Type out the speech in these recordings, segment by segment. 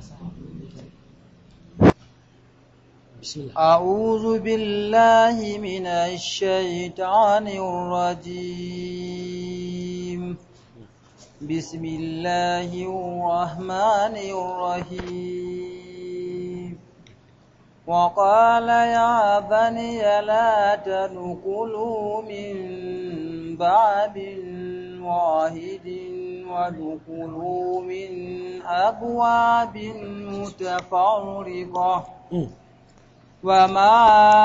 بسم الله أعوذ بالله من الشيطان الرجيم بسم الله الرحمن الرحيم وقال يا بني لا تدخلوا من باب واحد وادخلوا من أبواب متفرقة وما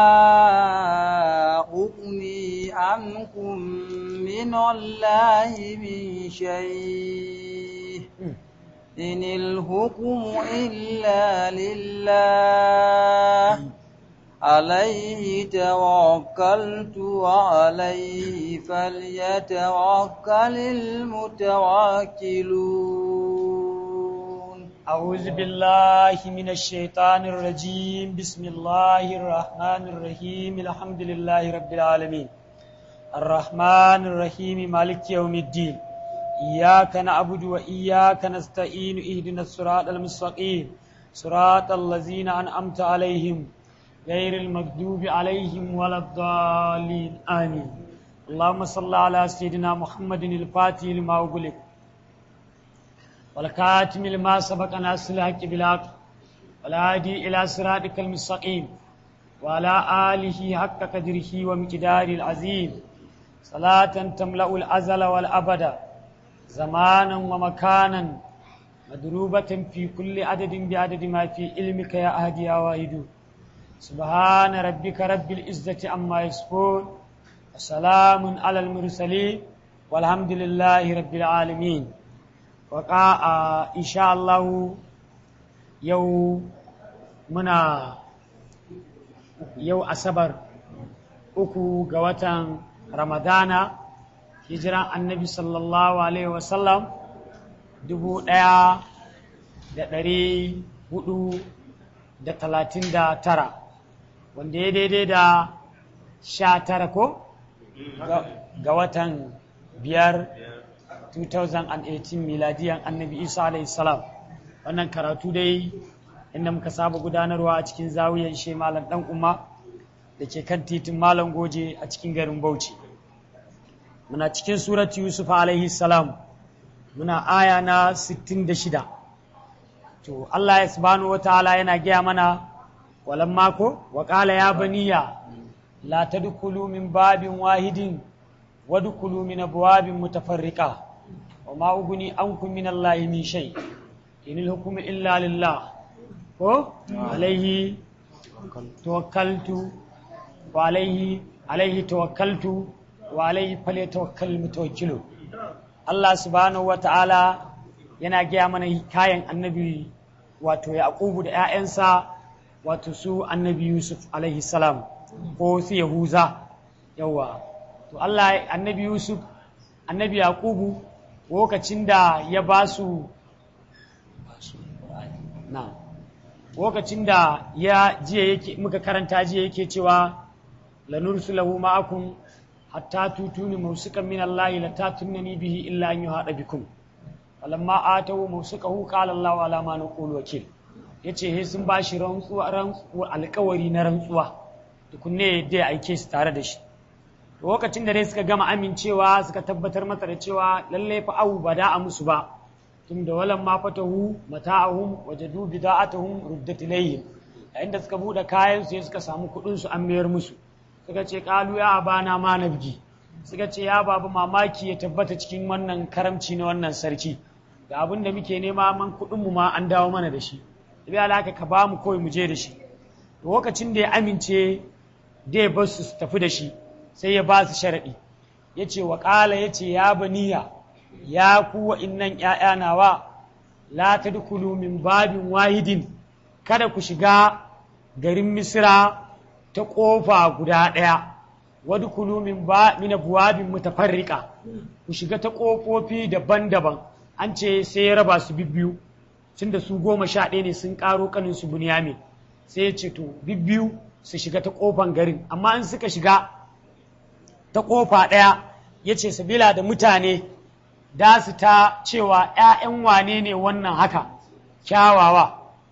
أغني عنكم من الله من شيء إن الحكم إلا لله عليه توكلت وعليه فليتوكل المتوكلون أعوذ بالله من الشيطان الرجيم بسم الله الرحمن الرحيم الحمد لله رب العالمين الرحمن الرحيم مالك يوم الدين إياك نعبد وإياك نستعين اهدنا الصراط المستقيم صراط الذين أنعمت عليهم غير المغضوب عليهم ولا الضالين آمين اللهم صل على سيدنا محمد الفاتح لما أغلق والكاتم لما سبق ناصر الحق بالحق والهادي إلى صراطك المستقيم وعلى آله حق قدره ومقداره العظيم صلاة تملأ الأزل والأبد زمانا ومكانا مدروبة في كل عدد بعدد ما في علمك يا أهدي يا واحد سبحان ربك رب العزة عما يصفون وسلام على المرسلين والحمد لله رب العالمين waka a insha Allah yau muna yau asabar uku ga watan ramadana hijiran annabi sallallahu alaihi wasallam dubu ɗaya da ɗari hudu da talatin da tara wanda ya daidai da sha tara ko ga watan biyar 2018 miladiyan annabi isa alayhi salam wannan karatu dai inda muka saba gudanarwa a cikin zawiyar she malam dan umma da ke kan titin malam goje a cikin garin bauchi muna cikin surat yusuf alayhi salam muna aya na 66 to allah ya subhanahu wataala yana gaya mana walan mako wa qala ya baniya la tadkhulu min babin wahidin wadkhulu min abwabin mutafarriqa وما أغني عنكم من الله من شيء إن الحكم إلا لله عليه توكلت وعليه عليه توكلت وعليه فليتوكل المتوكلون الله سبحانه وتعالى yana gaya mana kayan annabi wato yaqubu da 'ya'yansa wato su annabi yusuf alaihi salam ko su yahuza yawa to Allah annabi yusuf annabi yaqubu lokacin da ya ba su na lokacin da ya jiya yake muka karanta jiya yake cewa lanursulahu ma'akum hatta tutuni mausukan min Allah la tatunani bihi illa an yuhada bikum falamma atawu mausukahu qala Allah ala ma naqulu wakil yace he sun bashi rantsuwa rantsuwa alƙawari na rantsuwa tukunne da ya aike su tare da shi lokacin da dai suka gama amincewa suka tabbatar masa da cewa lalle fa abu ba da a musu ba tun da walan ma fatahu mata'ahum wajadu bida'atuhum ruddat ilayhim yayin da suka bude kayan su suka samu kudin su an mayar musu suka ce qalu ya abana ma nabgi suka ce ya babu mamaki ya tabbata cikin wannan karamci na wannan sarki ga abin da muke nema man kudin mu ma an dawo mana da shi bi alaka ka ba mu kawai mu je da shi lokacin da ya amince dai bar su tafi da shi sai ya ba su sharaɗi ya ce wa ƙala ya ce ya baniya ya kuwa innan ‘ya'ya nawa la ta dukulu min babin wahidin kada ku shiga garin misira ta ƙofa guda ɗaya wadda kulu min buwabin mutafarriƙa ku shiga ta ƙofofi daban-daban an ce sai ya raba su bibbiyu tun da su goma sha ɗaya ne sun ƙaro ƙanin su bunyamin sai ya ce to bibbiyu su shiga ta ƙofan garin amma in suka shiga ta ƙofa ɗaya ya ce sabila da mutane da su ta cewa ‘ya'yan wane ne wannan haka kyawawa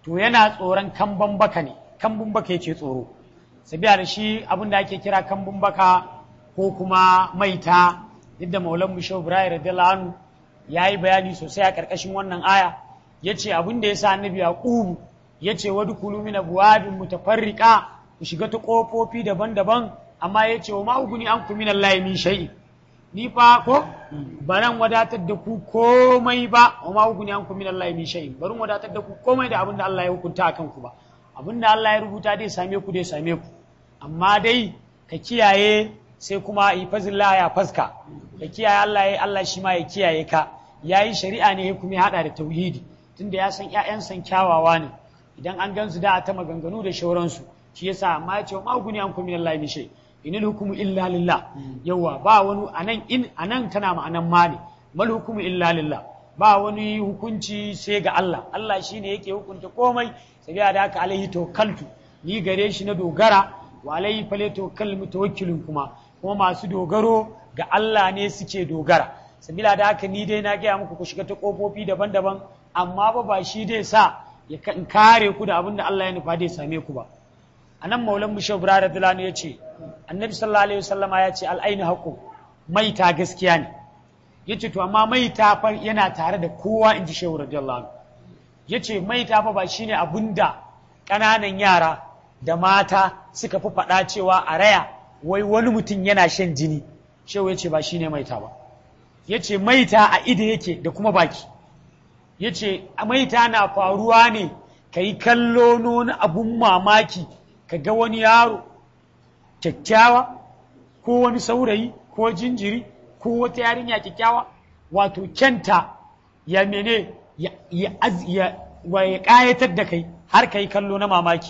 to yana tsoron kambun baka ne kambun baka yake tsoro sabiya da shi abin da ake kira kambun baka ko kuma maita duk da maulan mu shehu ibrahim radiyallahu anhu yayi bayani sosai a karkashin wannan aya yace abin da yasa annabi yaqub yace wa dukulu min abwabin mutafarriqa ku shiga ta kofofi daban-daban amma yace wa ma uguni ankum min allahi min shay'in ni fa ko baran wadatar da ku komai ba wa ma uguni ankum min allahi min shay'in barin wadatar da ku komai da abin da Allah ya hukunta akan ku ba abin da Allah ya rubuta dai same ku dai same ku amma dai ka kiyaye sai kuma ifazillah ya faska ka kiyaye Allah ya Allah shi ma ya kiyaye ka yayi shari'a ne kuma ya hada da tauhidi tunda ya san ƴaƴan san kyawawa ne idan an gansu da ta maganganu da shauransu shi yasa amma ya ce ma guni an kuma Allah min shay inil hukumu illa lillah yawa ba wani anan in anan tana ma'anan ma ne mal hukumu illa lillah ba wani hukunci sai ga Allah Allah shine yake hukunta komai sabiya da haka alaihi tawakkaltu ni gare shi na dogara wa alaihi falyatawakkal mutawakkilun kuma kuma masu dogaro ga Allah ne suke dogara sabila da haka ni dai na gaya muku ku shiga ta kofofi daban-daban amma ba ba shi dai sa ya kare ku da abin da Allah ya nufa dai same ku ba anan maulan mu shehu da dalani ya ce annabi sallallahu alaihi wasallama ya ce al'ainu haqqu maita gaskiya ne yace to amma maita fa yana tare da kowa inji shehu radiyallahu anhu yace maita fa ba shine abinda ƙananan yara da mata suka fi faɗa cewa a raya wai wani mutum yana shan jini shehu yace ba shine maita ba yace maita a ida yake da kuma baki yace maita na faruwa ne ka yi kallo nuna abun mamaki ka ga wani yaro kyakkyawa ko wani saurayi ko jinjiri ko wata yarinya kyakkyawa wato kyanta ya mene ya ya ya wa ya ƙayatar da kai har ka yi kallo na mamaki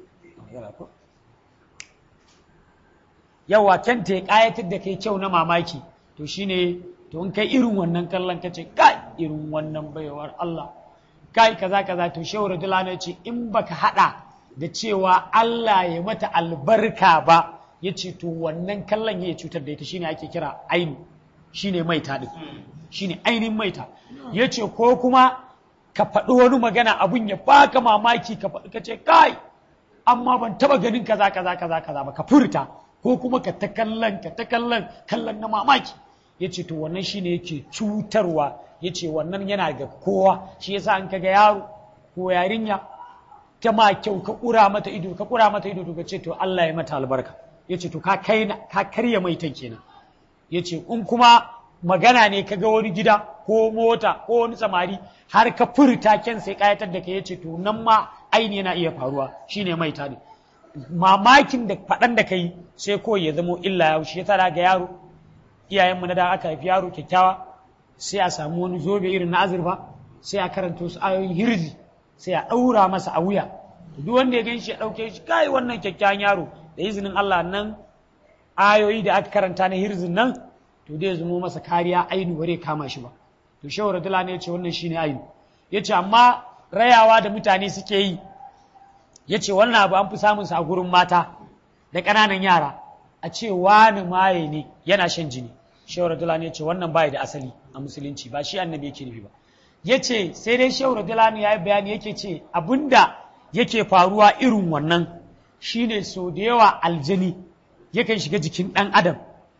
yawa kyanta ya ƙayatar da kai kyau na mamaki to shine to in kai irin wannan kallon ka ce kai irin wannan baiwar Allah kai kaza kaza to shehu radiyallahu ce in baka hada da cewa Allah ya mata albarka ba ya ce to wannan kallon ya cutar da ita shine ake kira ainu shine maita din shine ainihin maita ya ce ko kuma ka faɗi wani magana abun ya baka mamaki ka faɗi ka ce kai amma ban taba ganin kaza kaza kaza kaza ba ka furta ko kuma ka ta kallon ka ta kallon kallon na mamaki ya ce to wannan shine yake cutarwa ya ce wannan yana ga kowa shi yasa an kaga yaro ko yarinya ta ma kyau ka kura mata ido ka kura mata ido to ka ce to Allah ya mata albarka ya ce to ka kai ka karya maitan kenan ya ce in kuma magana ne ka ga wani gida ko mota ko wani samari har ka furta kyan sai kayatar da ka ya ce to nan ma aini yana iya faruwa shine maita ne mamakin da faɗan da ka yi sai ko ya zamo illa ya shi ya tara ga yaro iyayenmu na da aka haifi yaro kyakkyawa sai a samu wani zobe irin na azurfa sai a karanta su ayoyin hirzi sai a ɗaura masa a wuya duk wanda ya ganshi ya ɗauke shi kai wannan kyakkyawan yaro da izinin Allah nan ayoyi da aka karanta na hirzin nan to dai zamo masa kariya ainu bare kama shi ba to shehu radula ne ya ce wannan shine ainu ya ce amma rayawa da mutane suke yi ya ce wannan abu an fi samun sa a gurin mata da ƙananan yara a ce wani maye ne yana shan jini shehu radulani ya ce wannan bai da asali a musulunci ba shi annabi yake nufi ba ya ce sai dai shehu radulani ya yi bayani yake ce abinda yake faruwa irin wannan shine so da yawa aljani yakan shiga jikin ɗan adam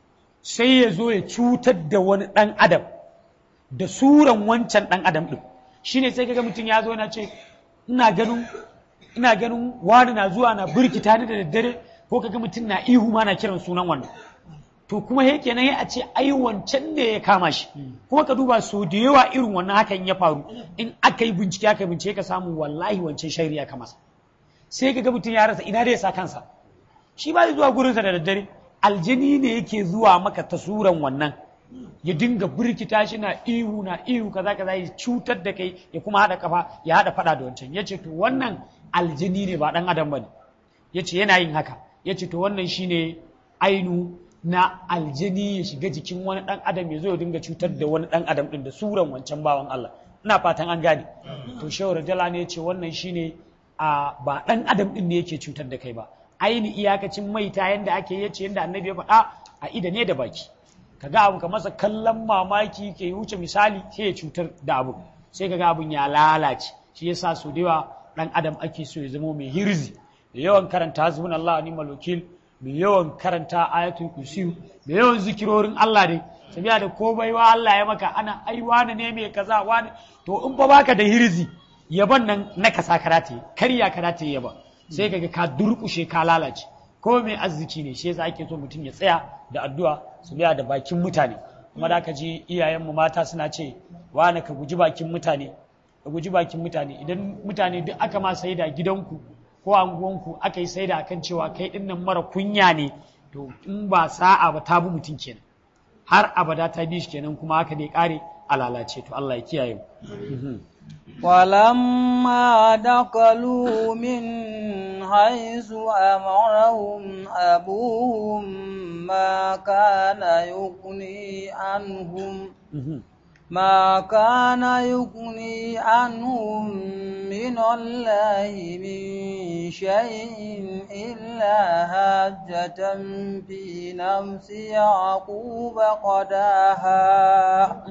sai ya zo ya cutar da wani ɗan adam da suran wancan ɗan adam ɗin shine sai kaga mutum ya zo na ce ina ganin ina ganin wani na zuwa na birkita ni da daddare ko kaga mutum na ihu ma na kiran sunan wannan to kuma he kenan ya a ce ai wancan ne ya kama shi kuma ka duba so da yawa irin wannan hakan ya faru in aka yi bincike aka bincike ka samu wallahi wancan shari ya kama sai kaga mutum ya rasa ina da ya sa kansa shi ba zuwa gurinsa da daddare aljani ne yake zuwa maka tasuran wannan ya dinga birkita shi na ihu na ihu kaza kaza ya cutar da kai ya kuma hada kafa ya hada fada da wancan yace to wannan aljini ne ba dan adam bane yace yana yin haka yace to wannan shine ainu na aljini ya shiga jikin wani dan adam ya zo ya dinga cutar da wani dan adam din da suran wancan bawan Allah ina fatan an gane to shehu rajala ne yace wannan shine a ba dan adam din ne yake cutar da kai ba aini iyakacin maita yanda ake yace yanda annabi ya faɗa a ida ne da baki kaga abu ka masa kallon mamaki ke wuce misali sai ya cutar da abu sai kaga abun ya lalace shi yasa su da yawa ɗan adam ake so ya zama mai hirzi da yawan karanta hasbun Allah wa ni'mal wakil mai yawan karanta ayatul kursi da yawan zikirorin Allah dai sabiya da ko baiwa Allah ya maka ana ai wani ne mai kaza wani to in ba baka da hirzi yaban nan na kasa karate karya karate yaba sai kaga ka durkushe ka lalace ko mai arziki ne shi yasa ake so mutum ya tsaya da addu'a su biya da bakin mutane kuma da ka ji iyayenmu mata suna ce wani ka guji bakin mutane ka guji bakin mutane idan mutane duk aka ma saida gidanku ko anguwanku aka yi saida akan cewa kai din nan mara kunya ne to in ba sa'a ba ta bi mutum kenan har abada ta bi shi kenan kuma haka dai kare a lalace to Allah ya kiyaye mu ولما دخلوا من حيث أمرهم أبوهم ما كان يغني عنهم ما كان يغني عنهم من الله من شيء إلا هاجة في نفس يعقوب قداها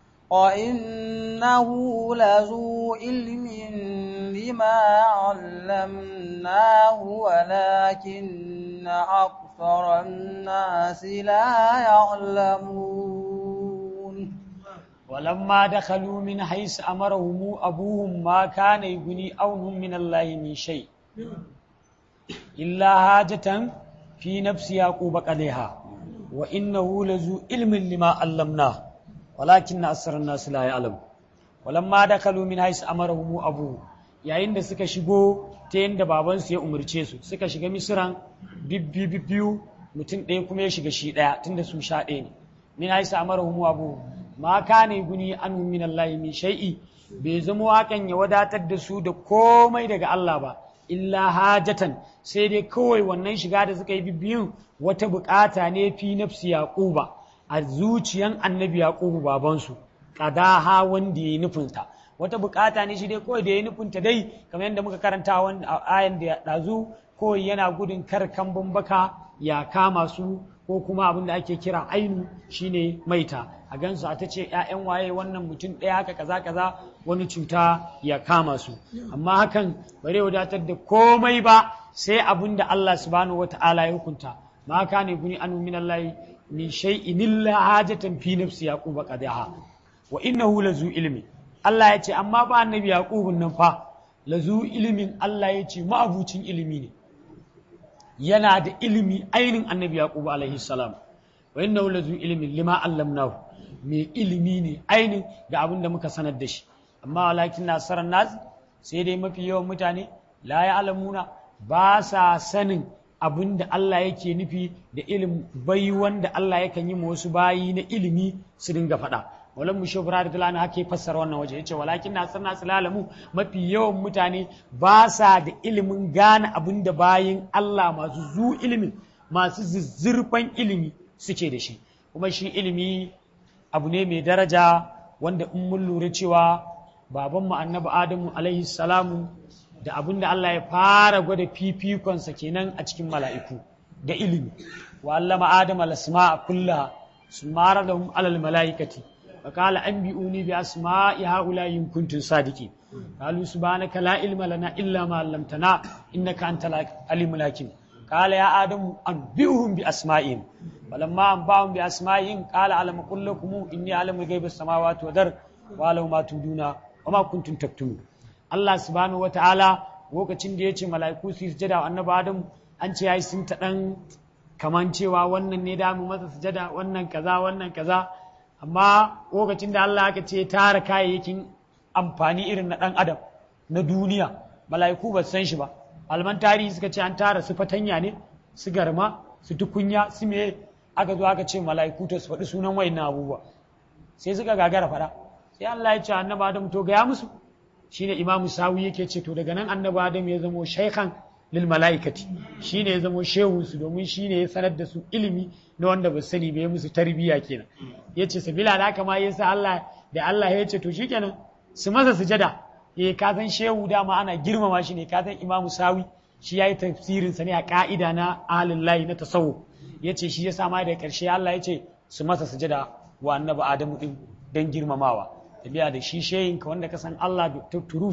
وإنه لذو علم لما علمناه ولكن أكثر الناس لا يعلمون ولما دخلوا من حيث أمرهم أبوهم ما كان يغني أونهم من الله من شيء إلا حاجة في نفس يعقوب قدها وإنه لذو علم لما علمناه walakin na asarar nasu la ya'lam walamma dakalu min hais amarahum abu yayin da suka shigo ta yanda babansu ya umarce su suka shiga misran bibbi bibbiyu mutum ɗaya kuma ya shiga shi ɗaya tunda su sha ɗaya ne min hais amarahum abu ma kana guni anu min Allah min shay'i bai zama hakan ya wadatar da su da komai daga Allah ba illa hajatan sai dai kawai wannan shiga da suka yi bibbiyun wata bukata ne fi nafsi yaquba a zuciyan annabi yaqubu babansu qadaha wanda yayi nufinta wata bukata ne shi dai kawai da yayi nufinta dai kamar yadda muka karanta wanda ayan da ya dazu kawai yana gudun kar kambun baka ya kama su ko kuma abin da ake kira ainu shine maita a gansu a ta ce ‘ya'yan waye wannan mutum ɗaya haka kaza kaza wani cuta ya kama su amma hakan bare wadatar da komai ba sai abin da Allah subhanahu wa ta'ala ya hukunta ma ka ne guni anu min Allah min shay'in illa hajatan fi nafsi yaquba qadaha wa innahu lazu ilmi Allah ya ce amma ba annabi yaqubun nan fa lazu ilmin Allah ya ce ma'abucin ilimi ne yana da ilimi ainin annabi yaqubu alaihi salam wa innahu lazu ilmin lima allamnahu mai ilimi ne ainin ga abin da muka sanar da shi amma walakin nasarar nas sai dai mafi yawan mutane la ya alamuna ba sa sanin abin da Allah yake nufi da ilim bai wanda Allah yakan yi wasu bayi na ilimi su dinga faɗa walan mu shubra da tulani hake fassara wannan waje yace walakin nasar nasu lalamu mafi yawan mutane ba sa da ilimin gane abin da bayin Allah masu zu ilimin masu zizzirfan ilimi suke da shi kuma shi ilimi abu ne mai daraja wanda in mun lura cewa babanmu annabi adamu alaihi salamu da abin da Allah ya fara gwada fifikonsa kenan a cikin mala'iku da ilimi wa allama adam al-asma'a kullaha sumara lahum alal mala'ikati wa qala anbi'uni bi asma'i haula in kuntum sadiqin qalu subhanaka la ilma lana illa ma 'allamtana innaka antal alimul hakim qala ya adamu anbi'uhum bi asma'ihim فلما أنبأهم بأسمائهم قال ألم أقل لكم إني أعلم غيب السماوات والأرض وأعلم ما تبدون وما كنتم تكتمون Allah subhanahu wa ta'ala lokacin da ya ce mala'iku su sujada wa annabi Adam an ce yayi sun ta dan kaman cewa wannan ne da mu masa sujada wannan kaza wannan kaza amma lokacin da Allah aka ce tara kayayyakin amfani irin na dan adam na duniya mala'iku ba san shi ba alman tarihi suka ce an tara su fatanya ne su garma su tukunya su me aka zo aka ce mala'iku to su faɗi sunan wayannan abubuwa sai suka gagara faɗa sai Allah ya ce annabi Adam to gaya musu shine Imam Sawi yake ce to daga nan annabi Adam ya zamo shaykhan lil mala'ikati shine ya zamo shehu su domin shine ya sanar da su ilimi na wanda ba sani ba ya musu tarbiyya kenan yace sabila da haka ma yasa Allah da Allah ya ce to shikenan su masa sujada eh ka san shehu dama ana girmama shi ne ka san Imam Sawi shi yayi tafsirin sa ne a ka'ida na ahlul lahi na tasawuf yace shi yasa ma da karshe Allah ya ce su masa sujada wa annabi Adamu din dan girmamawa tabiya da shi shehin ka wanda ka san Allah da turu shi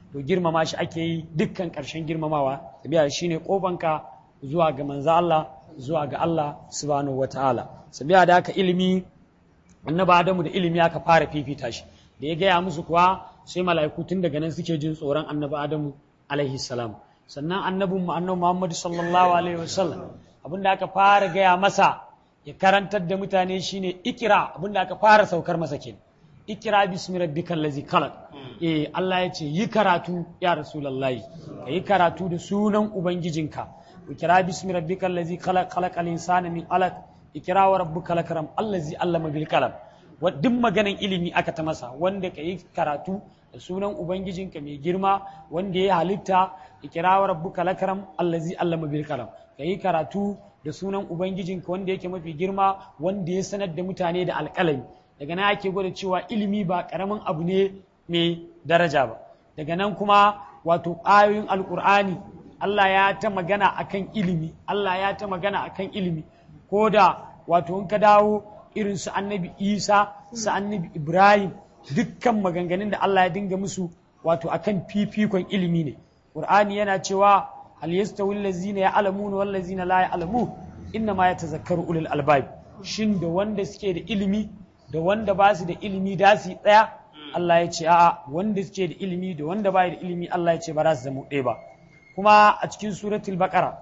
to girmama shi ake yi dukkan ƙarshen girmamawa sabiya shine kofanka zuwa ga manzo Allah zuwa ga Allah subhanahu wataala sabiya da haka ilimi annabi Adamu da ilimi aka fara fifita shi da ya gaya musu kuwa sai mala'iku tun daga nan suke jin tsoron annabi Adamu alaihi salam sannan annabin mu annabi Muhammad sallallahu alaihi wasallam abinda aka fara gaya masa ya karantar da mutane shine ikira abinda aka fara saukar masa kenan ikira bismi rabbikal ladzi khalaq eh Allah ya ce yi karatu ya rasulullahi ka yi karatu da sunan ubangijinka ikira bismi rabbikal ladzi khalaq khalaqal insana min alaq ikira wa rabbukal akram allazi allama bil qalam duk maganan ilimi aka ta masa wanda ka yi karatu da sunan ubangijinka mai girma wanda ya halitta ikira wa rabbukal akram allazi allama bil qalam ka yi karatu da sunan ubangijinka wanda yake mafi girma wanda ya sanar da mutane da alƙalami daga nan ake gwada cewa ilimi ba ƙaramin abu ne mai daraja ba daga nan kuma wato ayoyin alƙur'ani Allah ya ta magana akan ilimi Allah ya ta magana akan ilimi ko da wato in ka dawo irin su annabi Isa su annabi Ibrahim dukkan maganganun da Allah ya dinga musu wato akan fifikon ilimi ne Qur'ani yana cewa hal yastawi allazina ya'lamuna wal ladzina la ya'lamu inna ma yatazakkaru ulul albab shin da wanda suke da ilimi da wanda ba su da ilimi da su tsaya Allah ya ce a'a wanda suke da ilimi da wanda ba da ilimi Allah ya ce ba za su zama ɗaya ba kuma a cikin suratul baqara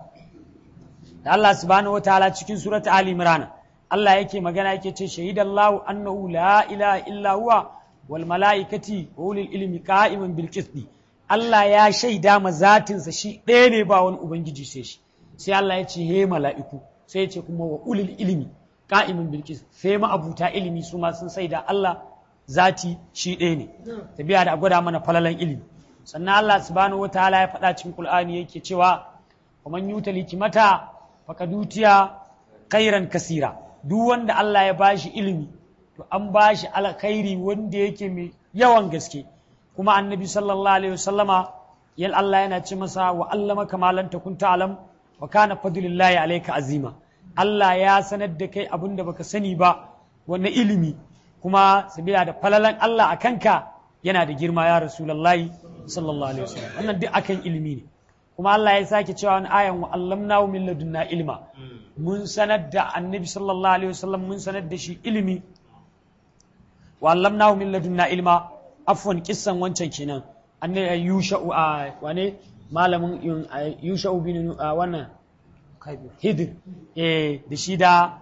da Allah subhanahu wataala cikin suratul ali imran Allah yake magana yake ce shahidallahu annahu la ilaha illa huwa wal malaikati wa ulil ilmi qa'iman bil qisti Allah ya shaida ma zatinsa shi ɗaya ne ba wani ubangiji sai shi sai Allah ya ce he mala'iku sai ya ce kuma wa ulil ilmi ka'imin bilkis sai ma'abuta ilimi su ma sun sai da Allah zati shi ɗaya ne tabiya da a gwada mana falalan ilimi sannan Allah subhanahu wa ta'ala ya faɗa cikin Qur'ani yake cewa wa man yuta likimata faqad utiya khairan kasira duk wanda Allah ya bashi ilimi to an bashi alkhairi wanda yake mai yawan gaske kuma annabi sallallahu alaihi wasallama yal Allah yana ce masa wa allama kamalan takun ta'lam wa kana fadlullahi alayka azima Allah ya sanar da kai abin da baka sani ba wannan ilimi kuma sabila da falalan Allah a kanka yana da girma ya rasulullahi sallallahu alaihi wasallam wannan duk akan ilimi ne kuma Allah ya sake cewa wani ayan wa allamnahu min ladunna ilma mun sanar da annabi sallallahu alaihi wasallam mun sanar da shi ilimi wa allamnahu min ladunna ilma afwan kissan wancan kenan annabi yusha'u a wane malamin yusha'u bin wannan hidir eh da shi da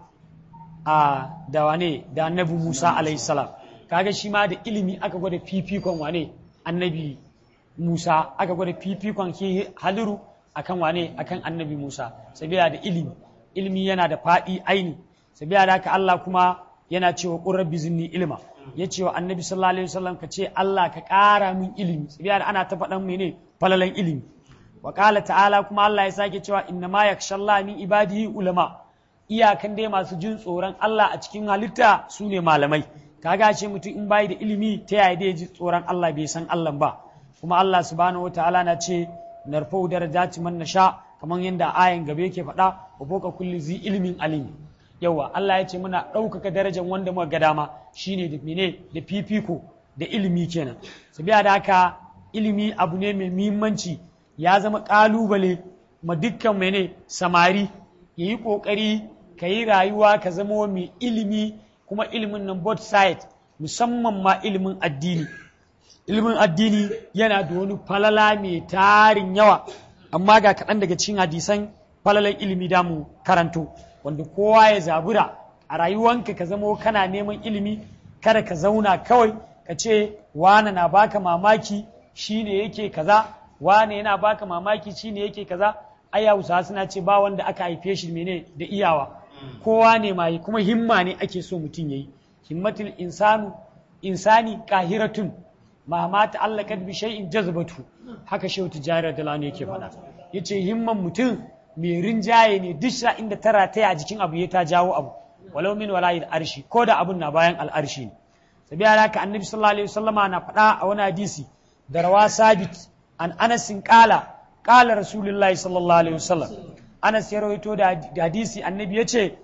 a da wane da annabi Musa alayhi salam kaga shi ma da ilimi aka gwada fifikon wane annabi Musa aka gwada fifikon shi haliru akan wane akan annabi Musa sabiya da ilimi ilimi yana da faɗi aini sabiya da haka Allah kuma yana cewa qur rabbi zinni ilma ya ce wa annabi sallallahu alaihi wasallam ka ce Allah ka ƙara min ilimi sabiya da ana ta faɗan mene falalan ilimi wa ta'ala kuma Allah ya sake cewa inna ma yakhshallah min ibadihi ulama iyakan dai masu jin tsoron Allah a cikin halitta su ne malamai kaga ce mutum in bai da ilimi ta yaya dai ji tsoron Allah bai san Allah ba kuma Allah subhanahu wataala na ce narfau darajati man nasha kamar yadda ayan gabe yake faɗa wa boka kulli zi ilmin alim yawa Allah ya ce muna ɗaukaka darajar wanda muka ga dama shine da mene da fifiko da ilimi kenan sabiya da haka ilimi abu ne mai muhimmanci ya zama ƙalubale ma dukkan mene samari ya yi ƙoƙari ka yi rayuwa ka zama mai ilimi kuma ilimin nan both side musamman ma ilimin addini ilimin addini yana da wani falala mai tarin yawa amma ga kaɗan daga cikin hadisan falalan ilimi da mu karanto wanda kowa ya zabura a rayuwanka ka zama kana neman ilimi kada ka zauna kawai ka ce wane na baka mamaki shine yake kaza wane yana baka mamaki shine yake kaza ai Hausa suna ce ba wanda aka haife shi mene da iyawa kowa ne mai kuma himma ne ake so mutum yayi himmatul insanu insani qahiratun ma ma ta'allakat bi shay'in jazbatu haka shehu tijari da lani yake faɗa yace himman mutum mai rinjaye ne duk sha inda tara ta a jikin abu ya ta jawo abu walau min wala arshi ko da abun na bayan al'arshi ne sabi haka annabi sallallahu alaihi wasallama na faɗa a wani hadisi da rawa sabit an anasin kala kala rasulullahi sallallahu alaihi wasallam anas ya rawaito da hadisi annabi ya ce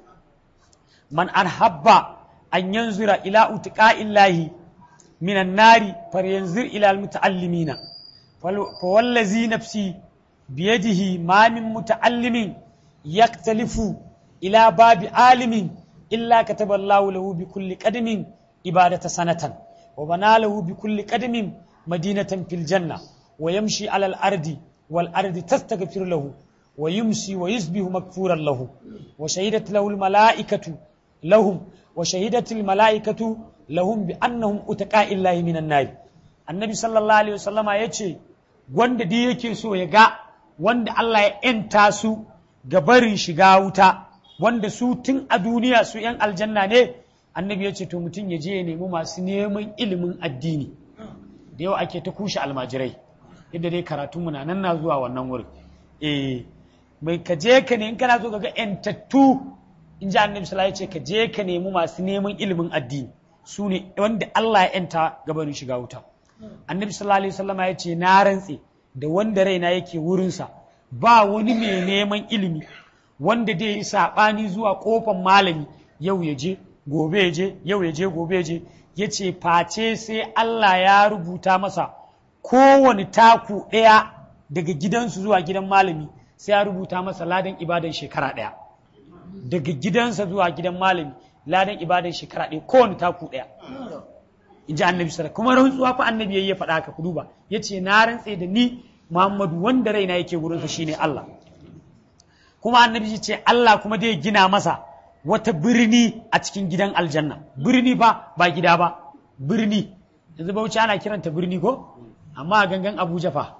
man an habba an yanzura ila utiqa'illahi minan nari faryanzur ila almuta'allimina fa wallazi nafsi biyadihi ma min muta'allimin yaktalifu ila babi alimin illa kataba Allahu lahu bi kulli qadamin ibadata sanatan wa bana lahu bi kulli qadamin madinatan fil janna wa yamshi ala al ardi wal ardi tastaghfir lahu wa yumsi wa yusbihu maghfuran lahu wa shahidat lahu al malaikatu lahum wa shahidat al malaikatu lahum bi annahum utaqa illahi minan nar annabi sallallahu alaihi wasallama yace wanda dai yake so ya ga wanda Allah ya ‘yanta su ga barin shiga wuta, wanda su tun a duniya su ‘yan aljanna ne, annabi ya ce to mutum ya je ya nemi masu neman ilimin addini. Da yau ake ta kushe almajirai, yadda dai karatu muna nan na zuwa wannan wurin. Eh, mai ka je ka ne in kana so ga ‘yantattu, in ji annabi sallallahu ya ce ka je ka nemi masu neman ilimin addini. Su ne wanda Allah ya ‘yanta ga barin shiga wuta. Annabi sallallahu alaihi wasallama ya ce na rantse da wanda raina yake wurinsa ba wani mai neman ilimi wanda dai yi saɓani zuwa ƙofan malami yau ya je gobe ya je yau ya je gobe ya je ya ce face sai Allah ya rubuta masa kowane taku ɗaya daga gidansu zuwa gidan malami sai ya rubuta masa ladan ibadan shekara ɗaya daga gidansa zuwa gidan malami ladan ibadan shekara ɗaya kowane taku ɗaya in ji annabi sallallahu kuma rantsuwa fa annabi yayi ya faɗa haka ku duba yace na rantse da ni Muhammadu wanda raina yake gurin sa shine Allah kuma annabi ya ce Allah kuma zai gina masa wata birni a cikin gidan aljanna birni ba ba gida ba birni yanzu Bauchi ana kiranta birni ko amma a gangan Abuja fa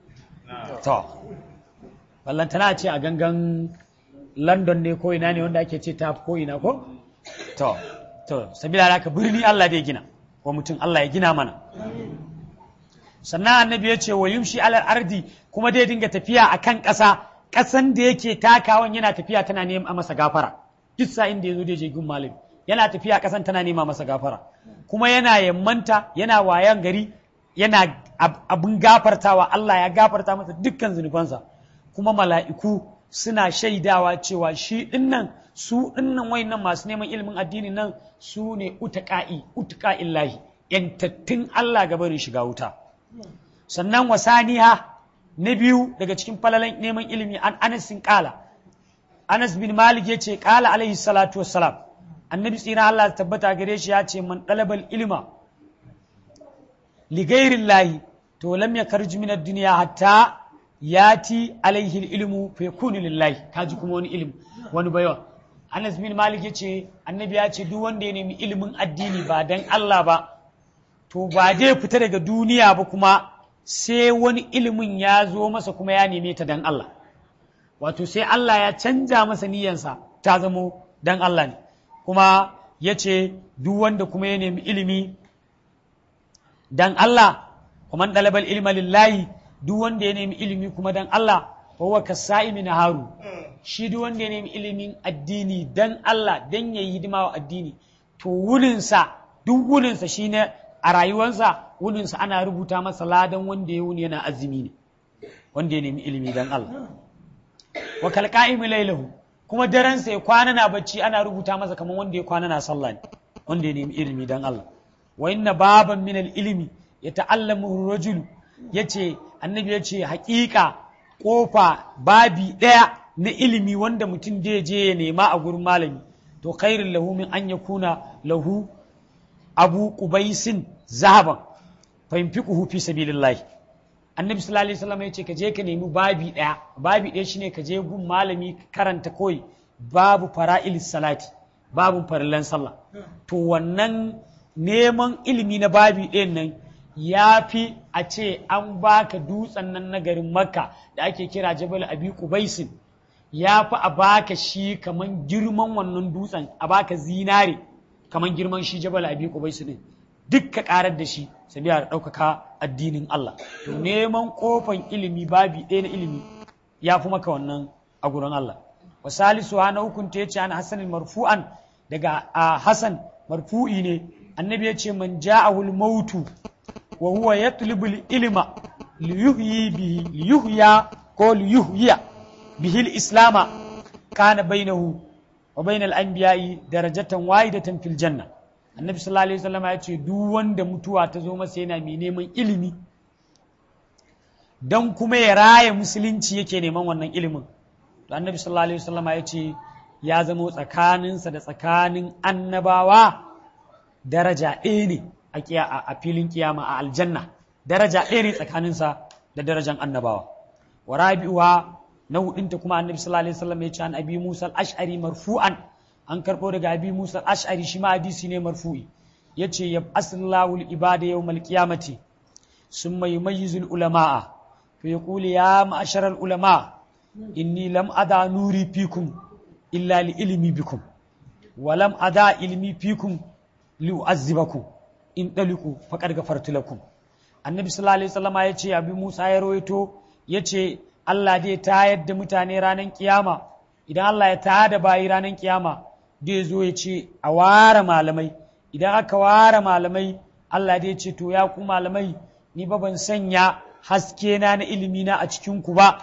to ballantana ce a gangan London ne ko ina ne wanda ake ce ta ko ina ko to to sabila haka birni Allah zai gina wa mutum Allah ya gina mana sannan annabi ya ce wa yumshi alal ardi kuma dai dinga tafiya a kan ƙasa ƙasan da yake takawan yana tafiya tana nema masa gafara duk sa'in da ya zo da je gun malami yana tafiya ƙasan tana nema masa gafara kuma yana yammanta yana wayan gari yana abin gafartawa Allah ya gafarta masa dukkan zunubansa kuma mala'iku suna shaidawa cewa shi dinnan su dinnan wayannan masu neman ilimin addini nan su ne utaqa'i utaqa'illahi yantattun Allah ga barin shiga wuta sannan wasaniha na biyu daga cikin falalan neman ilimi an Anas kala Anas bin Malik ya ce kala alaihi salatu wassalam annabi tsira Allah tabbata gare shi ya ce man dalabal ilma li ghairillahi to lam yakarju min ad-dunya hatta yati alaihi ilmu fa yakunu lillahi kaji kuma wani ilimi wani bayawa Anas bin Malik ya ce annabi ya ce duk wanda ya nemi ilimin addini ba dan Allah ba to ba zai fita daga duniya ba kuma sai wani ilimin ya zo masa kuma ya neme ta dan Allah wato sai Allah ya canja masa niyyansa ta zamo dan Allah ne kuma ya ce duk wanda kuma ya nemi ilimi dan Allah kuma ɗalabar ilma lillahi duk wanda ya nemi ilimi kuma dan Allah huwa kasa'imi na haru shi duk wanda ya nemi ilimin addini dan Allah dan ya yi hidima wa addini to wurinsa duk wurinsa shi ne a rayuwarsa wurinsa ana rubuta masa ladan wanda ya wuni yana azumi ne wanda ya nemi ilimi dan Allah wa kalqa'imi lailahu kuma daransa ya kwana na bacci ana rubuta masa kamar wanda ya kwana na sallah ne wanda ya nemi ilimi dan Allah wa inna baban min ilimi ya ta'allamu rajul yace annabi yace haƙiƙa kofa babi ɗaya na ilimi wanda mutum zai je ya nema a gurin malami to khairul lahu min an yakuna lahu abu qubaisin zahaban fa yunfiquhu fi sabilillah annabi sallallahu alaihi wasallam yace ka je ka nemi babi ɗaya babi ɗaya shine ka je gun malami karanta koyi babu fara'il salati babu farillan sallah to wannan neman ilimi na babi ɗayan nan ya fi a ce an baka dutsen nan na garin makka da ake kira jabal abi kubaisin ya fi a baka shi kaman girman wannan dutsen a baka zinare kaman girman shi jabal abi kubaisin din duk ka karar da shi sabiya da ɗaukaka addinin Allah to neman kofan ilimi babi ɗaya na ilimi ya fi maka wannan a gurin Allah wa salisu na hukunta ya ce an hasanin marfu'an daga a hasan marfu'i ne annabi ya ce man ja'ahul mautu wa huwa yatlubu ilma liyuhyi bihi liyuhya ko liyuhya bihi islama kana bainahu wa bainal anbiya'i darajatan wahidatan fil janna annabi sallallahu alaihi wasallam ya ce duk wanda mutuwa ta zo masa yana mai neman ilimi don kuma ya raya musulunci yake neman wannan ilimin to annabi sallallahu alaihi wasallam ya ce ya zama tsakaninsa da tsakanin annabawa daraja ɗaya ne a filin kiyama a aljanna daraja ɗaya ne tsakaninsa da darajan annabawa wa rabi'uwa na hudunta kuma annabi sallallahu alaihi wasallam ya ce an abi musa al-ash'ari marfu'an an karɓo daga abi musa al-ash'ari shi ma hadisi ne marfu'i yace ya asallahu al-ibada yawmal qiyamati summa yumayyizu al-ulama'a fa yaqulu ya ma'ashara al-ulama inni lam ada nuri fikum illa li ilmi bikum wa lam ada ilmi fikum li u'azzibakum in daliku faqad ghafartu lakum annabi sallallahu alaihi wasallam ya ce abi musa ya rawaito ya ce allah dai tayar da mutane ranar kiyama idan allah ya tayar da bayi ranar kiyama dai zo ya ce a ware malamai idan aka ware malamai allah dai ce to ya ku malamai ni ba ban sanya haske na na ilimi na a cikin ku ba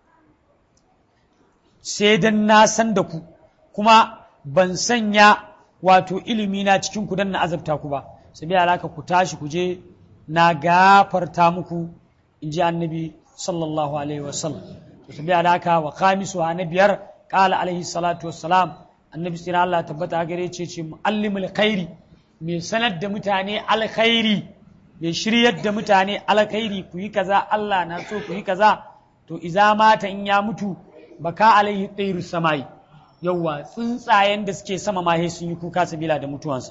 sai dan na san da ku kuma ban sanya wato ilimi na cikin ku dan na azabta ku ba sai bai alaka ku tashi ku je na gafarta muku in ji annabi sallallahu alaihi wasallam to sai bai alaka wa khamisu na biyar qala alaihi salatu wassalam annabi sai Allah tabbata gare ce ce muallimul khairi mai sanar da mutane alkhairi mai shiryar da mutane alkhairi ku yi kaza Allah na so ku yi kaza to iza mata in ya mutu baka alaihi tsairu samai yawwa tsuntsayen da suke sama ma sun yi kuka sabila da mutuwansa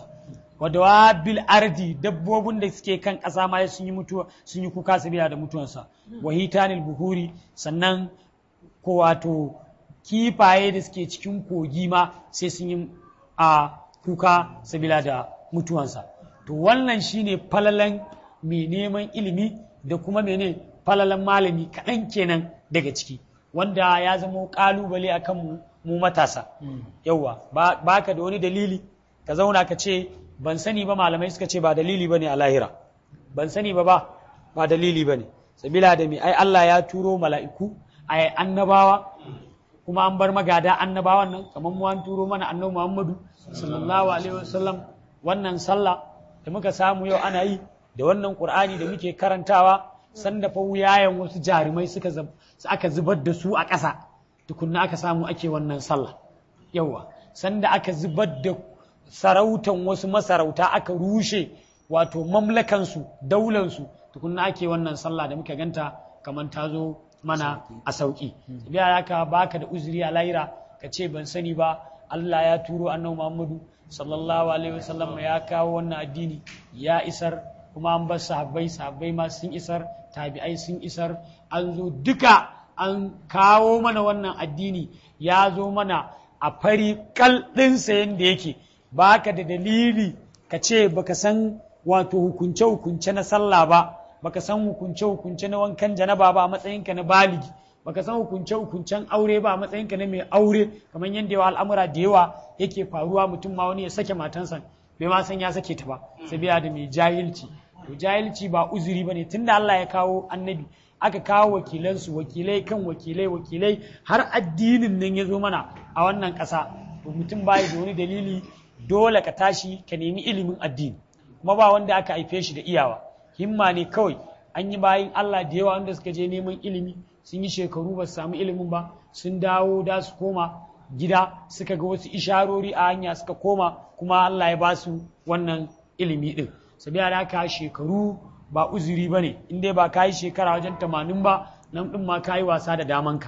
wa bil ardi dabbobin da suke kan ƙasa ma sun yi mutuwa sun yi kuka sabila da mutuwansa wa hitanil buhuri sannan ko wato kifaye da suke cikin kogi ma sai sun yi a kuka sabila da mutuwansa to wannan shine falalan mai neman ilimi da kuma mene falalan malami kaɗan kenan daga ciki wanda ya zama ƙalubale a kan mu matasa yauwa ba ka da wani dalili ka zauna ka ce ban sani ba malamai suka ce ba dalili ba ne a lahira ban sani ba ba ba dalili ba ne sabila da mai ai Allah ya turo mala'iku a annabawa kuma an bar magada annabawan nan kamar mu an turo mana annabi Muhammadu sallallahu alaihi wasallam wannan sallah da muka samu yau ana yi da wannan qur'ani da muke karantawa sanda fa wuyayen wasu jarumai suka aka zubar da su a ƙasa tukunna aka samu ake wannan sallah yawa sanda aka zubar da sarautan wasu masarauta aka rushe wato mamlakansu daulansu tukunna ake wannan sallah da muka ganta kamar ta zo mana a sauƙi biya haka baka da uzuri a lahira ka ce ban sani ba Allah ya turo annabi Muhammadu sallallahu alaihi wasallam ya kawo wannan addini ya isar kuma an bar sahabbai sahabbai ma sun isar tabi'ai sun isar an zo duka an kawo mana wannan addini ya zo mana a fari kal ɗinsa yadda yake baka da dalili ka ce baka san wato hukunce-hukunce na sallah ba baka san hukunce-hukunce na wankan janaba ba a matsayinka na baligi baka san hukunce-hukuncen aure ba a matsayinka na mai aure kamar yadda yawa al'amura da yawa yake faruwa mutum ma wani ya sake matansa bai ma san ya sake ta ba sabiya da mai jahilci to jahilci ba uzuri bane tunda Allah ya kawo annabi aka kawo wakilansu wakilai kan wakilai wakilai har addinin nan ya zo mana a wannan ƙasa to mutum bai da wani dalili dole ka tashi ka nemi ilimin addini kuma ba wanda aka haife shi da iyawa himma ne kawai an yi bayin Allah da yawa wanda suka je neman ilimi sun yi shekaru ba su samu ilimin ba sun dawo da su koma gida suka ga wasu isharori a hanya suka koma kuma Allah ya ba su wannan ilimi din sabiya da haka shekaru ba uzuri ba ne in dai ba ka yi shekara wajen tamanin ba nan ɗin ma ka yi wasa da damanka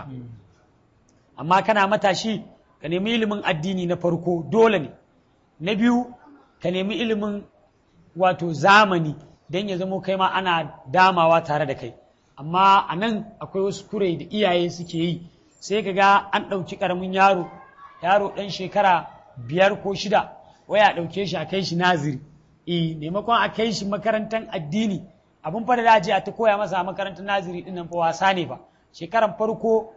amma kana matashi ka nemi ilimin addini na farko dole ne na biyu ka nemi ilimin wato zamani don ya zamo kai ma ana damawa tare da kai amma a nan akwai wasu kurai da iyaye suke yi sai ka ga an ɗauki ƙaramin yaro yaro ɗan shekara biyar ko shida waya ɗauke shi a kai shi naziri eh maimakon a kai shi makarantar addini abin fara da je a ta koya masa a makarantar naziri din nan fa wasa ne ba shekaran farko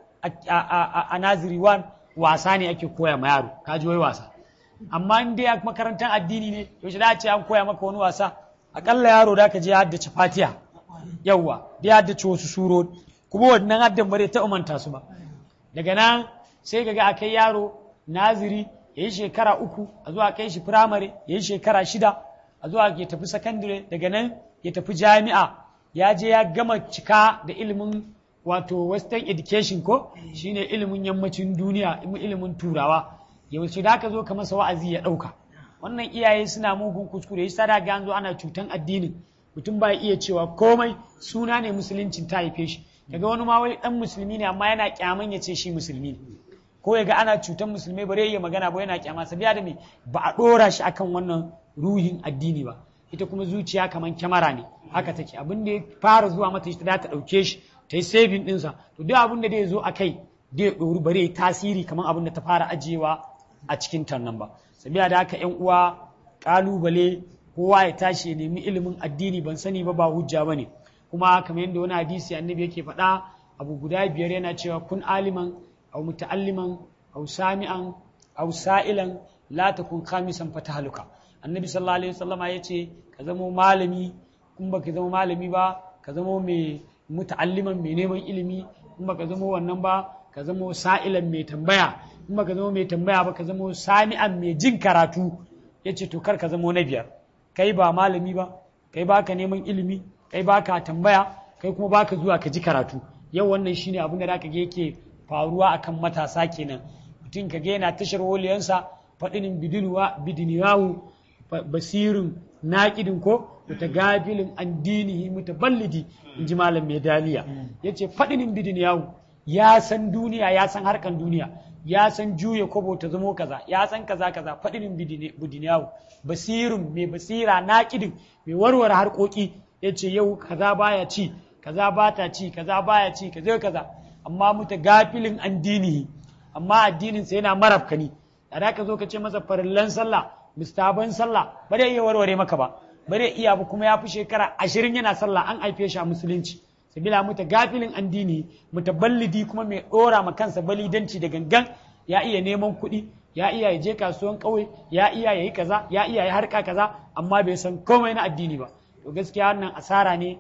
a naziri wan wasa ne ake koya ma yaro ka ji wai wasa amma in dai a makarantar addini ne yaushe da ce an koya maka wani wasa akalla yaro da ka je haddace fatiha yawwa da haddace wasu suro kuma wannan haddan bare ta umanta su ba daga nan sai ga a kai yaro naziri ya yi shekara uku a zuwa kai shi firamare ya yi shekara shida a zuwa ya tafi sakandare daga nan ya tafi jami'a ya je ya gama cika da ilimin wato western education ko shine ilimin yammacin duniya ilimin turawa yaushe da ka zo ka masa wa'azi ya ɗauka wannan iyaye suna mugun kuskure yasa da ga zo ana cutan addinin mutum ba iya cewa komai suna ne musuluncin ta haife shi kaga wani ma wai dan musulmi ne amma yana kyaman ya ce shi musulmi ne ko ya ga ana cutan musulmai bare iya magana ba yana kyama sabiya da me ba a dora shi akan wannan ruhin addini ba ita kuma zuciya kaman kyamara ne haka take abin da ya fara zuwa mata ita za ta dauke shi ta yi saving ɗinsa to duk abin da zai zo a kai zai ɗori bare tasiri kamar abin da ta fara ajiyewa a cikin tannan ba sabiya da haka yan uwa kalubale kowa ya tashi ya nemi ilimin addini ban sani ba ba hujja bane kuma kamar yadda wani hadisi annabi yake faɗa abu guda biyar yana cewa kun aliman aw muta'alliman aw sami'an aw sa'ilan la takun khamisan fatahaluka annabi sallallahu alaihi wasallama yace ka zama malami kun baka zama malami ba ka zama mai muta'alliman mai neman ilimi kun baka zama wannan ba ka zama sa'ilan mai tambaya in baka zama mai tambaya ba ka zama sami'an mai jin karatu yace to kar ka zama na biyar kai ba malami ba kai baka neman ilimi kai baka tambaya kai kuma baka zuwa ka ji karatu yau wannan shine abin da zaka ga yake faruwa akan matasa kenan mutum ka ga yana tashar woliyansa faɗinin bidinuwa bidiniyahu basirin naƙidin ko mutagabilin an dinihi mutaballidi in ji malam mai daliya yace faɗinin bidiniyahu ya san duniya ya san harkan duniya ya san juya kobo ta zamo kaza ya san kaza kaza faɗinin bidiniyahu basirin mai basira naƙidin mai warware harkoki yace yau kaza baya ci kaza bata ci kaza baya ci kaza kaza amma muta gafilin an dinihi amma addinin sa yana marafkani da ka zo ka ce masa farillan sallah mustaban sallah ba zai iya warware maka ba ba zai iya ba kuma ya fi shekara ashirin yana sallah an haife shi a musulunci sabila muta gafilin an dinihi mutaballidi kuma mai dora ma kansa balidanci da gangan ya iya neman kuɗi ya iya ya je kasuwan ƙauye ya iya ya yi kaza ya iya ya harka kaza amma bai san komai na addini ba to gaskiya wannan asara ne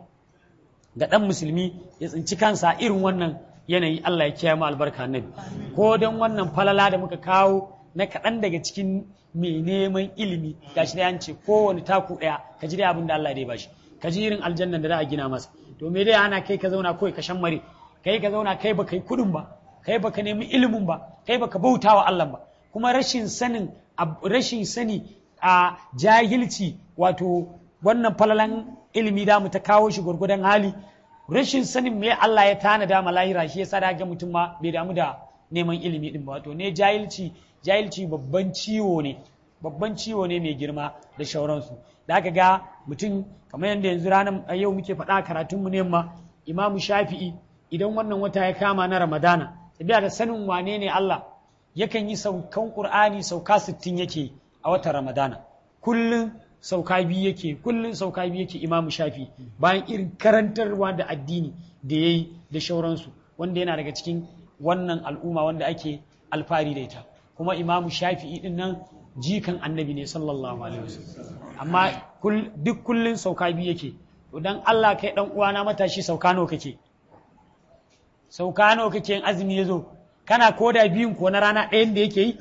ga ɗan musulmi ya tsinci kansa irin wannan yanayi Allah ya kiyaye mu albarka nabi ko don wannan falala da muka kawo na kaɗan daga cikin mai neman ilimi gashi da yance kowane taku ɗaya ka ji dai abin da Allah ya bashi ka ji irin aljannan da za a gina masa to me dai ana kai ka zauna kawai ka mare kai ka zauna kai baka yi kuɗin ba kai baka nemi ilimin ba kai baka bauta wa Allah ba kuma rashin sanin rashin sani a jahilci wato wannan falalan ilimi da mu ta kawo shi gwargwadon hali rashin sanin me Allah ya tanada ma lahira shi yasa da ga mutum ma bai damu da neman ilimi din ba wato ne jahilci jahilci babban ciwo ne babban ciwo ne mai girma da shauransu da aka ga mutum kamar yadda yanzu ranar yau muke faɗa karatunmu ne ma imamu shafi'i idan wannan wata ya kama na ramadana tabiya da sanin wane ne Allah yakan yi saukan qur'ani sauka sittin yake a watan ramadana kullum sauka biyu yake kullum sauka biyu yake imamu shafi bayan irin karantarwa da addini da ya yi da shauransu wanda yana daga cikin wannan al'umma wanda ake alfari da ita kuma imamu shafi'i din nan jikan annabi ne sallallahu alaihi wasallam amma duk kullum sauka biyu yake to dan Allah kai dan uwana matashi sauka nawa kake sauka nawa kake in azumi yazo kana koda biyun ko na rana ɗayan da yake yi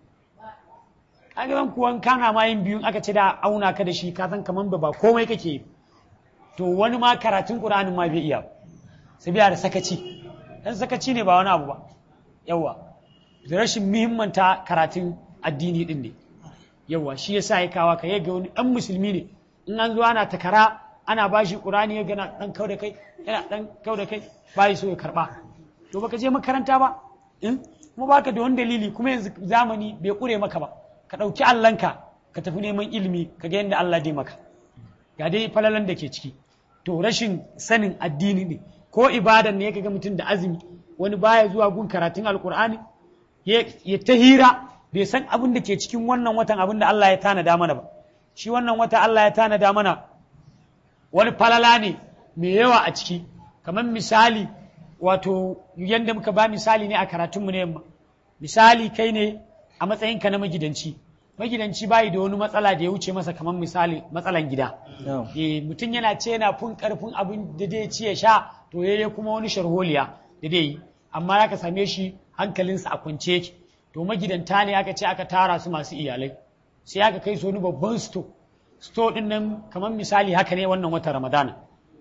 kaga zan kuwan kana ma yin biyun aka ce da auna ka da shi ka san kaman ba komai kake to wani ma karatun Qur'anin ma bai iya sabiya da sakaci dan sakaci ne ba wani abu ba yawa da rashin muhimmanta karatun addini din ne yawa shi yasa ya kawa ka yaga wani dan musulmi ne in an zo ana takara ana bashi Qur'ani ya gana dan kau da kai yana dan kau da kai bai so ya karba to baka je makaranta ba in kuma baka da wani dalili kuma yanzu zamani bai kure maka ba ka ɗauki Allahnka ka tafi neman ilimi ka ga yadda Allah dai maka ga dai falalan da ke ciki to rashin sanin addini ne ko ibadan ne ya ga mutum da azumi wani baya zuwa gun karatun alkur'ani ya ta hira bai san abin da ke cikin wannan watan abin da Allah ya tanada mana ba shi wannan wata Allah ya tanada mana wani falala ne mai yawa a ciki kamar misali wato yadda muka ba misali ne a karatunmu na yamma misali kai ne a matsayinka na magidanci magidanci bayi da wani matsala da ya wuce masa kamar misali matsalan gida eh mutum yana ce yana fun karfin abin da zai ci ya sha to yayi kuma wani sharholiya da dai yi amma aka same shi hankalinsa a kwance yake to magidanta ne aka ce aka tara su masu iyalai sai aka kai su wani babban sto sto din nan kamar misali haka ne wannan wata ramadana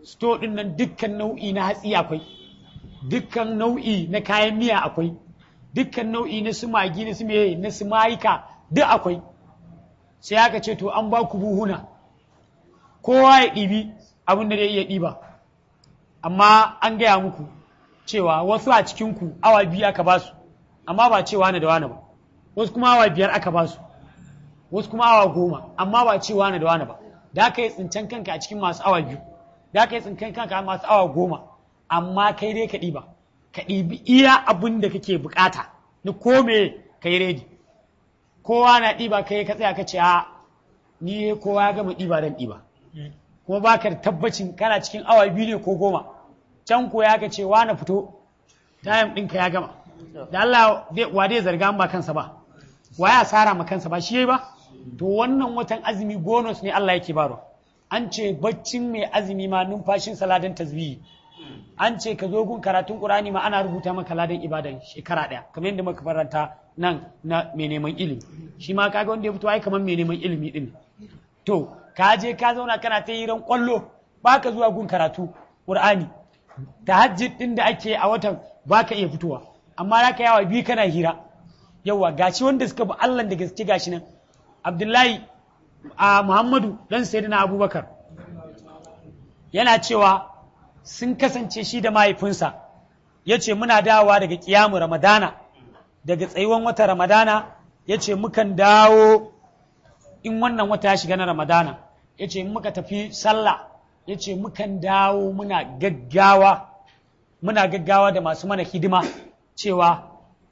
sto din nan dukkan nau'i na hatsi akwai dukkan nau'i na kayan miya akwai dukkan nau'i na su magi na su meye na su mayika duk akwai sai aka ce to an ba ku buhuna kowa ya ɗibi abin da zai iya ɗiba amma an gaya muku cewa wasu a cikinku awa biyu aka ba su amma ba cewa na da wani ba wasu kuma awa biyar aka ba su wasu kuma awa goma amma ba cewa na da wani ba da aka yi tsincen kanka a cikin masu awa biyu da aka yi tsincen kanka a masu awa goma amma kai dai ka ɗiba ka ɗibi iya abin da kake bukata na kome ka yi redi kowa na ɗiba kai ka tsaya ka ce a ni kowa ya gama ɗiba dan ɗiba kuma ba ka da tabbacin kana cikin awa biyu ne ko goma can ko ya ka ce wa na fito tayam ɗinka ya gama da Allah wa dai zarga ba kansa ba wa ya asara ma kansa ba shi yayi ba to wannan watan azumi bonus ne Allah yake baro an ce baccin mai azumi ma numfashin saladan tasbihi an ce ka zo gun karatun Qur'ani ma ana rubuta maka ladan ibadan shekara daya kamar yadda muka faranta nan na mai neman ilimi shi ma kaga wanda ya fito ai kamar mai neman ilimi din to ka je ka zauna kana ta yi ran kwallo baka zuwa gun karatu Qur'ani tahajjud din da ake a watan baka iya fitowa amma za ka yawa biyu kana hira yawa gashi wanda suka bi Allah da gaske gashi nan Abdullahi a Muhammadu dan Sayyidina Abubakar yana cewa sun kasance shi da mahaifinsa ya ce muna dawowa daga kiyamu Ramadana daga tsayuwan wata Ramadana ya ce mukan dawo in wannan wata ya shiga na Ramadana ya ce muka tafi sallah ya ce mukan dawo muna gaggawa muna gaggawa da masu mana hidima cewa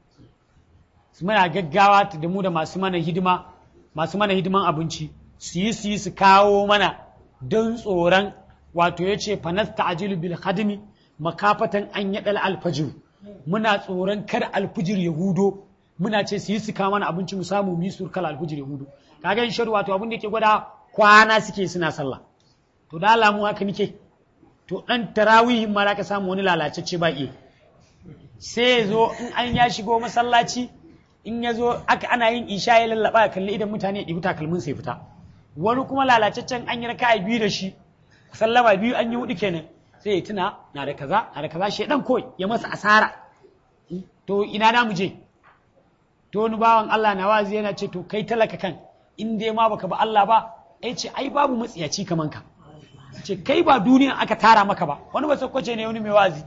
muna gaggawa da mu da masu mana hidima masu mana hidiman abinci su yi su yi su kawo mana don tsoron wato ya ce fanasta ajilu bil hadimi makafatan an yaɗal alfajir muna tsoron kar alfijir ya hudo muna ce su yi su kawo mana abinci mu samu mu yi surkal alfijir ya hudo kaga in sharu wato abin da ke gwada kwana suke suna sallah to da alamu haka nike to dan tarawihin ma ka samu wani lalacecce ba iya sai ya zo in an ya shigo masallaci in ya zo aka ana yin isha ya lallaba ya kalli idan mutane ya ɗibi takalmin sai fita wani kuma lalacaccen an yi raka biyu da shi sallama biyu an yi hudu kenan sai ya tuna na da kaza na da kaza shi dan koi ya masa asara to ina da mu je to wani bawan Allah na wazi yana ce to kai talaka kan in dai ma baka ba Allah ba ai ce ai babu matsiyaci kaman ka ce kai ba duniya aka tara maka ba wani ba sakwace ne wani mai wazi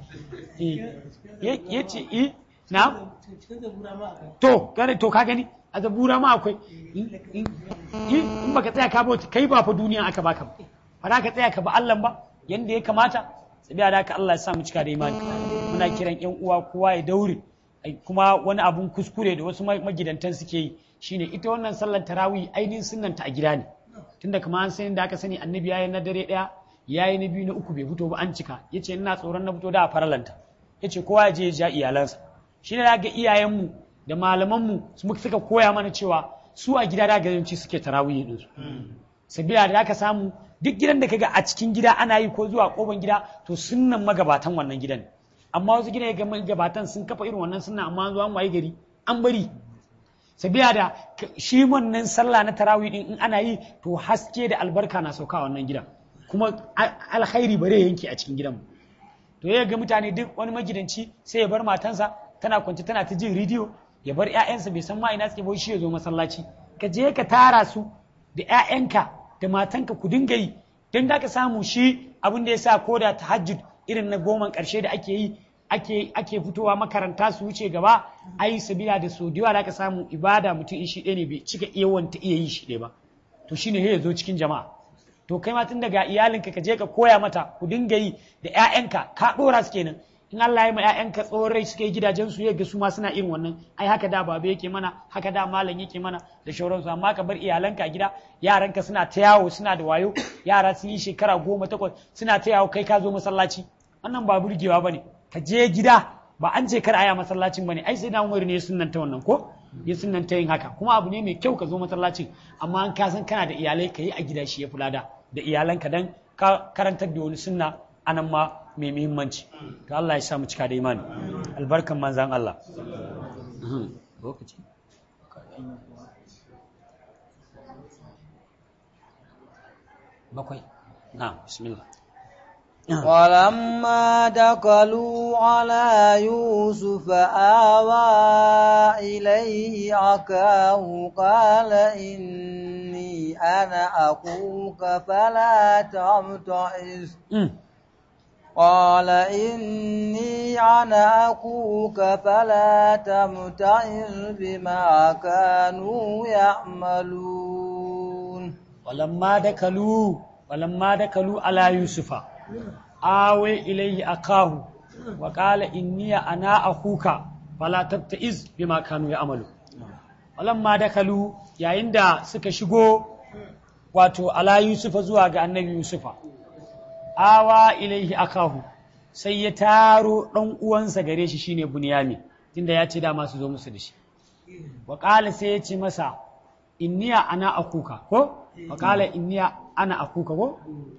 ya ce eh na to gane to ka gani a zabura ma akwai in baka tsaya ka bauta kai ba fa duniya aka baka ba ba za ka tsaya ka ba Allah ba yanda ya kamata sabiya da haka Allah ya sa mu cika da imani muna kiran yan uwa kowa ya daure kuma wani abun kuskure da wasu magidantan suke yi shine ita wannan sallar tarawih ainihin sunnanta a gida ne tunda kamar an sani da aka sani annabi yayi na dare daya yayi na biyu na uku bai fito ba an cika yace ina tsoron na fito da a faralanta yace kowa ya je ya ja iyalansa shine da ga iyayenmu da malamanmu suka koya mana cewa su a gida da gajanci suke tarawih din su sabila da aka samu duk gidan da kaga a cikin gida ana yi ko zuwa koban gida to sunnan magabatan wannan gidan amma wasu gidan ga magabatan sun kafa irin wannan sunna amma zuwa waye gari an bari sabila da shi wannan sallah na tarawih din in ana yi to haske da albarka na sauka wannan gidan kuma alkhairi bare yanke a cikin gidan to ya ga mutane duk wani magidanci sai ya bar matansa tana kwance tana ta jin rediyo ya bar ƴaƴansa bai san ma ina suke bai shi ya zo masallaci ka je ka tara su da ƴaƴanka da matanka ku dinga yi don da ka samu shi abin da ya sa ko da tahajjud irin na goman ƙarshe da ake yi ake ake fitowa makaranta su wuce gaba ai sabila da so da da ka samu ibada mutum in shi ɗaya ne bai cika yawan ta iya yi shi ɗaya ba to shine ya zo cikin jama'a to kai ma tun daga iyalinka ka je ka koya mata ku dinga yi da ƴaƴanka ka ɗora su kenan in Allah ya ma ƴaƴanka tsohon rai suka yi gidajen su ya ga su ma suna irin wannan ai haka da baba yake mana haka da malam yake mana da shauransu amma ka bar iyalanka a gida yaranka suna ta yawo suna da wayo yara sun yi shekara goma takwas suna ta yawo kai ka zo masallaci wannan ba burgewa bane ka je gida ba an ce kar aya masallacin bane ai sai na umar ne ya ta wannan ko ya ta yin haka kuma abu ne mai kyau ka zo masallacin amma an ka san kana da iyalai ka yi a gida shi ya fi lada da iyalanka dan ka karantar da wani sunna anan ma mai muhimmanci to Allah ya sa mu cika da imani albarkan manzan Allah lokaci bakwai na bismillah ولما دخلوا على يوسف آوى إليه أخاه قال إني أنا أخوك فلا تبتئس قال إني أنا أخوك فلا تبتئس بما كانوا يعملون ولما دخلوا ولما دخلوا على يوسف آوي إليه أخاه وقال إني أنا أخوك فلا تبتئس بما كانوا يعملون ولما دخلوا yayin da suka shigo wato ala yusufa zuwa ga annabi yusufa awa ilaihi akahu sai ya taro ɗan uwansa gare shi shine bunyami tunda ya ce dama su zo musu da shi wa sai ya ce masa inniya ana akuka ko wa qala inniya ana akuka ko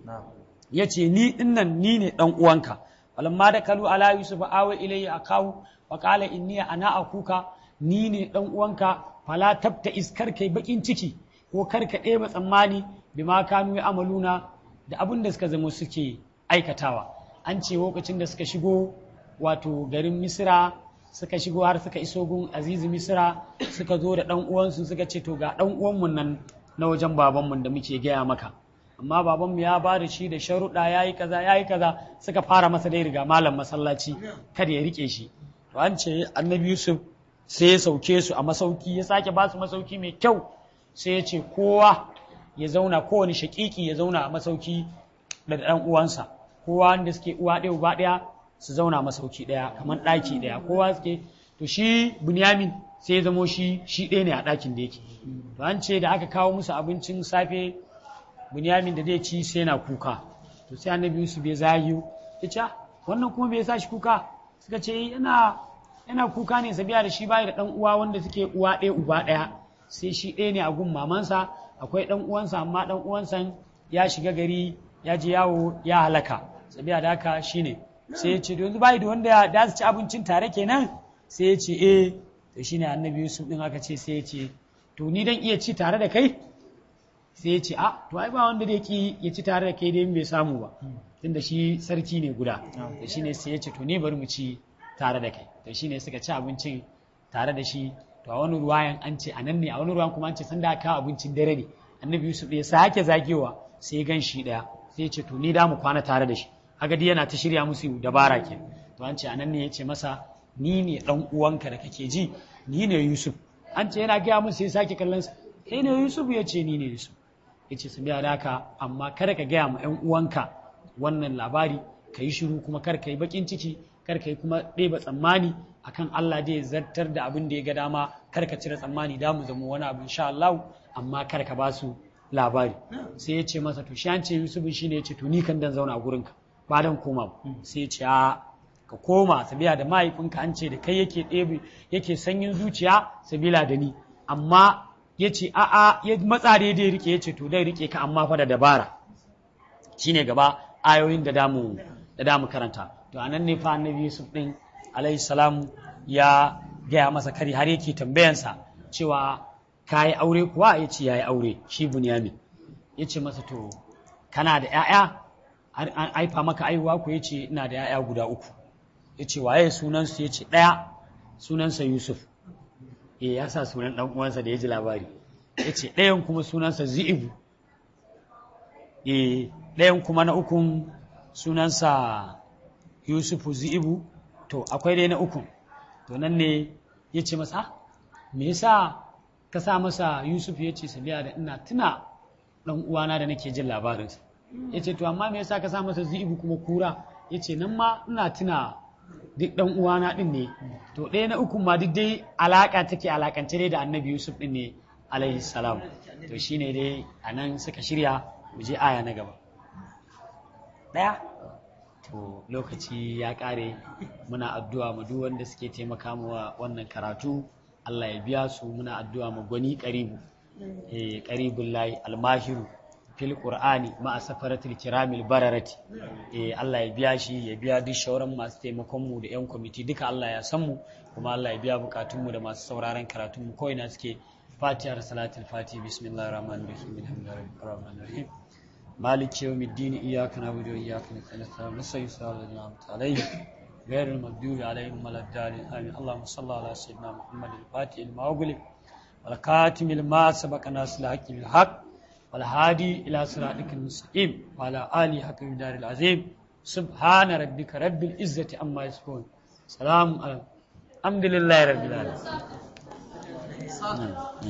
ya ce ni dinnan ni ne ɗan uwanka walamma da kalu ala yusuf awa ilayya akahu wa qala inniya ana akuka ni ne ɗan uwanka fala tabta iskar kai bakin ciki ko kar ka ɗeba tsammani bima kanu ya amaluna da abin da suka zama suke aikatawa an ce lokacin da suka shigo wato garin misira suka shigo har suka iso gun azizi misira suka zo da ɗan uwansu suka ce to ga ɗan uwanmu nan na wajen babanmu da muke gaya maka amma babanmu ya ba da shi da sharuɗa ya yi kaza ya yi kaza suka fara masa dai riga malam masallaci kada ya rike shi to an ce annabi yusuf sai ya sauke su a masauki ya sake ba su masauki mai kyau sai ya ce kowa ya zauna kowane shakiki ya zauna a masauki da ɗan uwansa kowa wanda suke uwa ɗaya uba ɗaya su zauna masauki ɗaya kamar ɗaki ɗaya kowa suke to shi bunyamin sai ya zamo shi shi ɗaya ne a ɗakin da yake to an ce da aka kawo musu abincin safe bunyamin da zai ci sai yana kuka to sai annabi yusuf ya zayu ya ce wannan kuma bai sa shi kuka suka ce yana yana kuka ne sabiya da shi bai da ɗan uwa wanda suke uwa ɗaya uba ɗaya sai shi ɗaya ne a gun mamansa akwai ɗan uwansa amma ɗan uwansa ya shiga gari ya je yawo ya halaka sabiya da haka shine sai ya ce yanzu bai da wanda da su ci abincin tare kenan sai ya ce eh to shine annabi yusuf din aka ce sai ya ce to ni dan iya ci tare da kai sai ya ce a to ai ba wanda da ki ya ci tare da kai dai bai samu ba tunda shi sarki ne guda to shine sai ya ce to ni bari mu ci tare da kai to shine suka ci abincin tare da shi to a wani ruwayan an ce a nan ne a wani ruwan kuma an ce sanda aka abincin dare ne annabi yusuf ya sake zagewa sai gan shi daya sai ce to ni da mu kwana tare da shi haka dai yana ta shirya musu dabara ke to an ce a nan ne ya ce masa ni ne dan uwanka da kake ji ni ne yusuf an ce yana gaya musu sai sake kallon sa kai ne yusuf ya ce ni ne yusuf ya ce su biya da haka amma kada ka gaya ma yan uwanka wannan labari ka yi shiru kuma kar ka yi bakin ciki kar ka yi kuma ɗeba tsammani akan Allah zai zartar da abin da ya ga dama kar ka cire tsammani da mu zama wani abu insha Allah amma kar ka ba su labari sai ya ce masa to shi an ce Yusuf shi ne ya ce to ni kan dan zauna a gurinka ba dan koma ba sai ya ce a ka koma sabila da mahaifinka an ce da kai yake ɗebe yake sanyin zuciya sabila da ni amma ya ce a'a ya matsa da ya rike ya ce to dai rike ka amma fa da dabara shine gaba ayoyin da damu da damu karanta to anan ne fa annabi Yusuf din alayhi salam ya gaya masa kari har yake tambayansa cewa ka yi aure kuwa ya ce ya yi aure shi bunyamin ya ce masa to kana da 'ya'ya an aifa maka aihuwa ku ya ce ina da 'ya'ya guda uku ya ce waye sunansu ya ce ɗaya sunansa yusuf e ya sa sunan ɗan uwansa da ya ji labari ya ce ɗayan kuma sunansa zi'ibu e ɗayan kuma na ukun sunansa yusufu zi'ibu to akwai dai na ukun to nan ne ya ce masa me yasa ka sa masa yusuf ya ce sabiya da ina tuna ɗan uwana da nake jin labarinsa ya ce to amma me yasa ka sa masa zi'ibu kuma kura ya ce nan ma ina tuna duk ɗan uwana ɗin ne to ɗaya na ukun ma duk dai alaƙa take alaƙance dai da annabi yusuf ɗin ne alaihi salam to shine dai a nan suka shirya mu je aya na gaba ɗaya to lokaci ya ƙare muna addu'a mu duk wanda suke taimaka mu wannan karatu Allah ya biya su muna addu'a mu gwani ƙaribu eh ƙaribul lahi almahiru fil qur'ani ma safaratul kiramil bararati eh Allah ya biya shi ya biya duk shauran masu taimakon mu da yan kwamiti duka Allah ya san mu kuma Allah ya biya bukatun mu da masu sauraron karatun mu ko ina suke Fatiha salatul Fati bismillahir rahmanir rahim alhamdulillahi rabbil alamin مالك يوم الدين إياك نعبد وإياك نستعين نستعين صراط الذين أنعمت عليهم غير المغضوب عليهم ولا الضالين آمين اللهم صل على سيدنا محمد الفاتح لما أغلق والكاتم لما سبق ناس الحق بالحق والهادي إلى صراطك المستقيم وعلى آله حق الدار العظيم سبحان ربك رب العزة عما يصفون سلام على الحمد لله رب العالمين